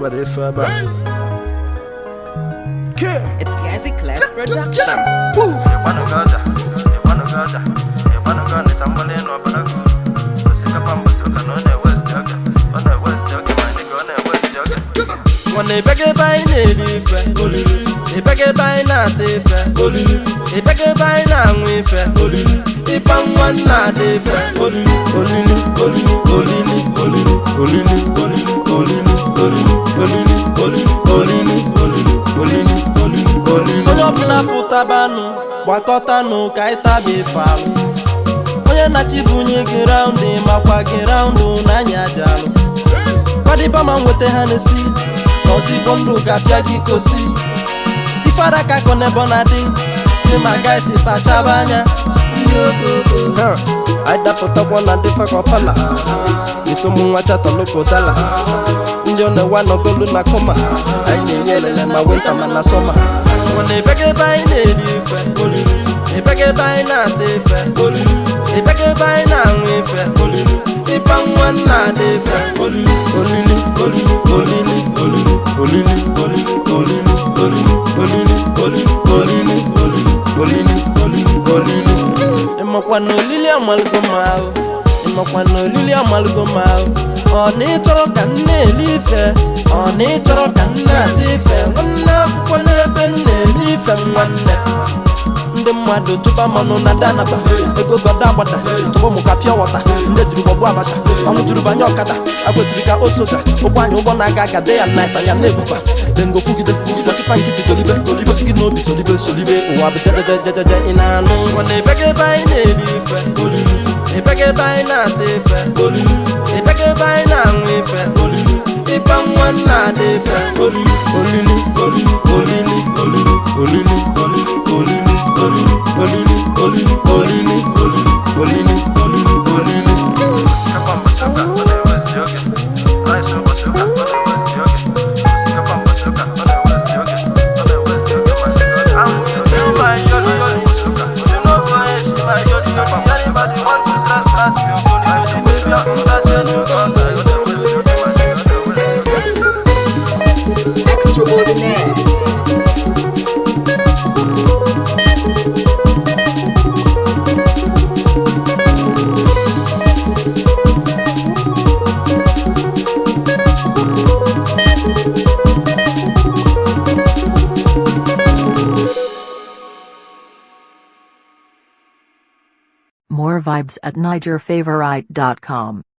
nwere efe ebe a ke It's Gazi Clef Productions. poof ịgbanụgaja ịgbanụgaja ịgbanụga ọnịcha mgbali n'ọbarago osikapa mbọsi ụka na ọ na-ewesti oge ọ na-ewesti oge ma anyị ka ọ na-ewesti oge nwana ịbịaga ebe anyị na-eri ife olili ịbịaga ebe anyị na-ata ife olili ịbịaga ebe anyị na-aṅụ ife olili ịba nwa na-ada ife olili olili olili olili olili olili olili olili olili olili olili olili olili olili olili olili onye ọbụla pụtabanụ gbakọtanụ ka anyị taba ife alụ onye na-achịbunye gị raụndụ makwa gị raụndụ na anya aja alụ kwadịba ma nweta ha na-esi ka ozigbo ndụ ga-abịa gị kosi ifeara ka akọ n'ebe ọ na-adị si ma gaisi fachaba anya Ha, anyị dapụtakwa na ndị fakọfala ito ụmụ nwa chatọloko dala ndị ọ na-ewe anọgolu na kọma anyị na-enye elele ma winta ma na sọma mana ịbịaga ebe anyị na-eri ife olili ịbịaga ebe anyị na-ata ife olili ịbịaga ebe anyị na-aṅụ ife olili ịba nwa na-ada ife olili olili olili olili olili olili olili olili olili olili olili olili olili olili olili ịmakwa na olili amalụgo m ahụ ịmakwa na olili amalụgo m ahụ ọ na ịchọrọ ka m na-eli ife ọ na ịchọrọ ka m na-ata ife nwanne akwụkwọ n'ebe m na-eri ife m nwanne ndị mmadụ chụba mmanụ na danaba ego goda agbada tụbụ mụ ka pịa wọta ndị jiri gbọgbu abacha ọnwụ juru banye ọkada agwetiri ka o soja ụkwụ anyị ụgbọ na-aga aga de ya naịta ya na-ebuba dengo kwugide kpọchịfa nkịtị golibe golibe si gị n'obi solibe solibe ụwa bụ jejejejeje ị na-anụ nwana ịbịaga ebe anyị na-eri ife olili ịbịaga ebe anyị na-ata ife olili ịbịaga ebe anyị na-aṅụ ife olili ịba nwa na-ada ife olili olili olili olili olili olili olili olili olili olili olili olili olili olili olili olili osikapa mbọsị ụka ọ na-ewesti oge rice ụbọchị ụka ọ na-ewesti oge osikapa mbọsị ụka ọ na-ewesti oge ọ na-ewesti oge ma ndị ọ na-ewesti oge my yoli yoli mbọsị ụka you know why she my yoli yoli anybody want to stress stress me ogoli yoli baby I come that change you come say ọ na-ewesti oge ma ndị ọ na-ewesti oge Extraordinaire. More vibes at NigerFavorite.com.